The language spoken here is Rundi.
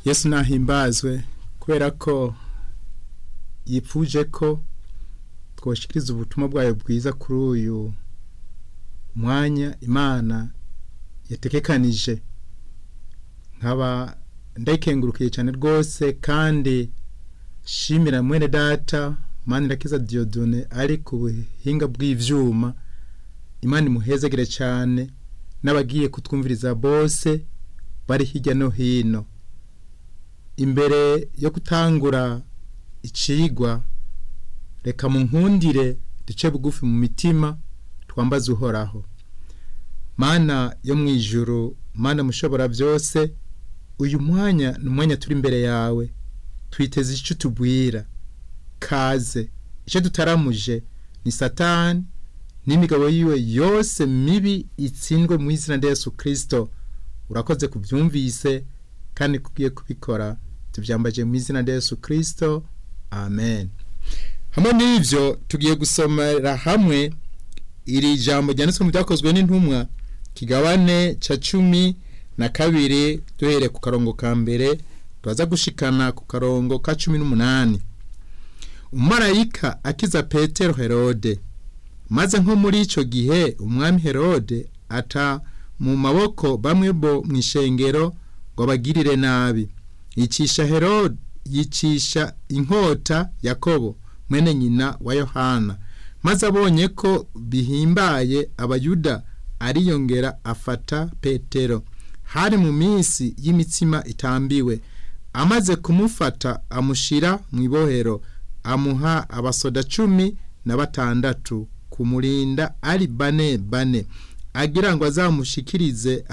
yesu nahimbazwe kubera ko yipfuje ko twoshikiriza ubutumwa bwayo bwiza kuri uyu mwanya imana yatekekanije nkaba ndayikengurukiye cyane rwose kandi shimira mwene data mani irakiza diyodone ari ku buhinga bw'ivyuma imana imuhezagire cyane n'abagiye kutwumviriza bose bari hirya no hino imbere yo gutangura icigwa reka mu nkundire duce bugufi mu mitima twambaze uhoraho mana yo mu ijuru mana mushobora byose uyu mwanya ni umwanya turi imbere yawe twiteze icyo tubwira kaze icyo dutaramuje ni satani n'imigabo yiwe yose mibi itsindwe mu izina rya Yesu kirisito urakoze kubyumvise kandi kugiye kubikora tubyambaje mu izina rya Yesu kirisito amen hamwe n'ibyo tugiye gusomera hamwe iri jambo ryanditswe mu byakozwe n'intumwa kigabane cya cumi na kabiri duhereye ku karongo ka mbere turaza gushikana ku karongo ka cumi n'umunani umumarayika akiza petero herode maze nko muri icyo gihe umwami herode ata mu maboko bamwe bo mu ishengero ngo bagirire nabi yicisha herode yicisha inkota yakobo mwene nyina wa yohana maze abonye ko bihimbaye abayuda ariyongera afata petero hari mu minsi y'imitsima itambiwe amaze kumufata amushyira mu ibohero amuha abasoda cumi na batandatu kumurinda ari bane bane agira ngo azamushikirize